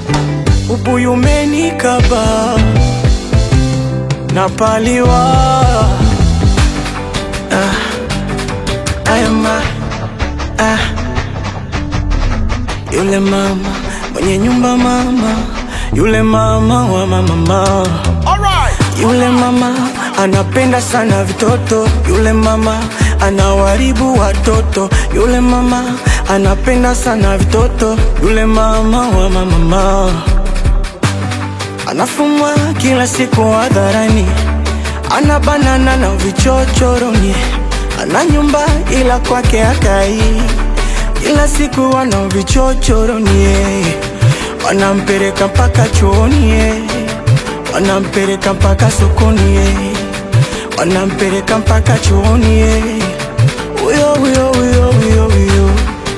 ubuyu umenikaba napaliwa ah, ayama ah, yule mama mwenye nyumba mama yule mama wa mama yule mama anapenda sana vitoto, yule mama anawaribu watoto, yule mama anapenda sana vitoto, yule mama wa mama anafumwa kila siku hadharani, ana banana na vichochoroni, ana nyumba ila kwake akai, kila siku ana vichochoroni, wanampeleka mpaka chooni wanampeleka mpaka sokoni, wanampeleka mpaka chooni, huyo huyo huyo huyo huyo.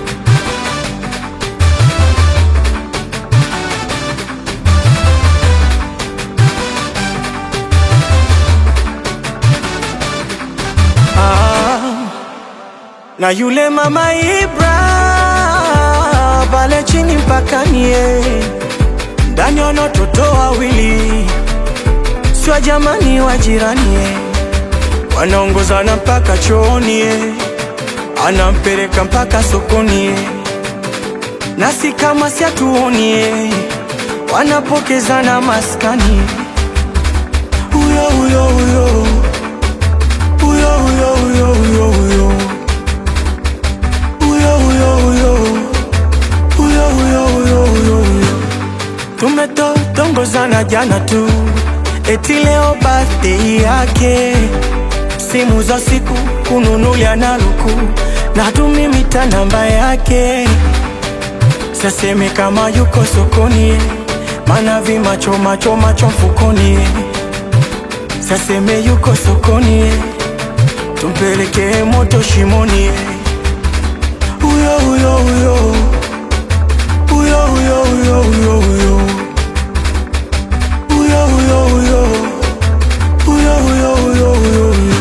Ah, na yule mama Ibra pale chini mpakani, ndani wana watoto wawili sio jamani wa jirani eh. wanaongozana mpaka chooni eh. anampeleka mpaka sokoni eh. nasi kama siatuoni eh. wanapokezana maskani huyo huyo huyo huyo huyo huyo huyo huyo huyo huyo huyo huyo huyo huyo huyo huyo tumetotongozana jana tu eti leo birthday yake, simu za siku kununulia na luku na tumimita namba yake, saseme kama yuko sokoni, mana vimacho macho macho mfukoni, saseme yuko sokoni, tumpelekee moto shimoni, huyo huyo huyo huyo huyo huyo huyo huyo huyo huyo huyo huyo huyo huyo huyo huyo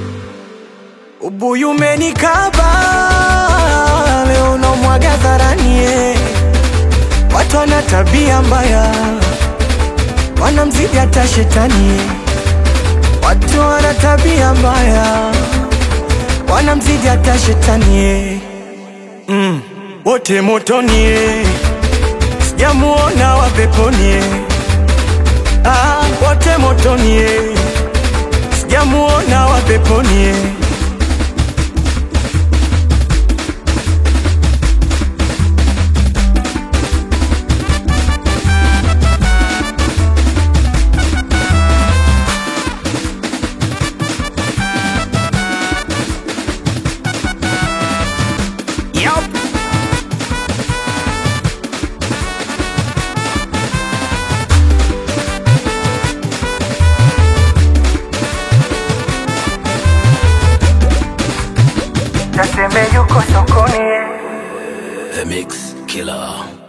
ubuyu umenikaba leo unamwaga dharani eh. watu wana tabia mbaya wanamzidi hata shetani eh. watu wana tabia mbaya wanamzidi hata shetani eh. mm. wote motoni eh. sijamuona wa peponi eh. Ah, wote motoni eh. sijamuona wa peponi eh. Yup. Naseme yuko sokoni The Mix Killer.